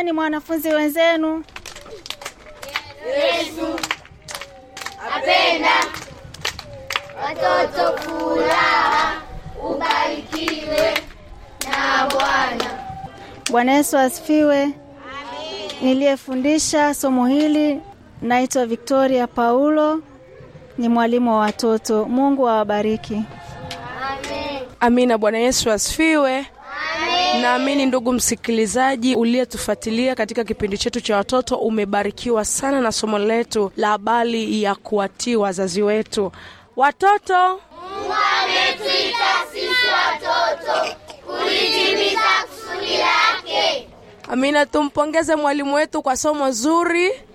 mwambieni mwanafunzi wenzenu. Yesu apenda watoto, furaha ubarikiwe na Bwana. Bwana Yesu asifiwe. Niliyefundisha somo hili naitwa Victoria Paulo, ni mwalimu wa watoto. Mungu awabariki. Amen. Amina. Bwana Yesu asifiwe. Naamini ndugu msikilizaji uliyetufuatilia katika kipindi chetu cha watoto umebarikiwa sana na somo letu la habari ya kuwatii wazazi wetu. Watoto, Mungu ametuita sisi watoto kulitimiza kusudi lake. amina. Tumpongeze mwalimu wetu kwa somo zuri.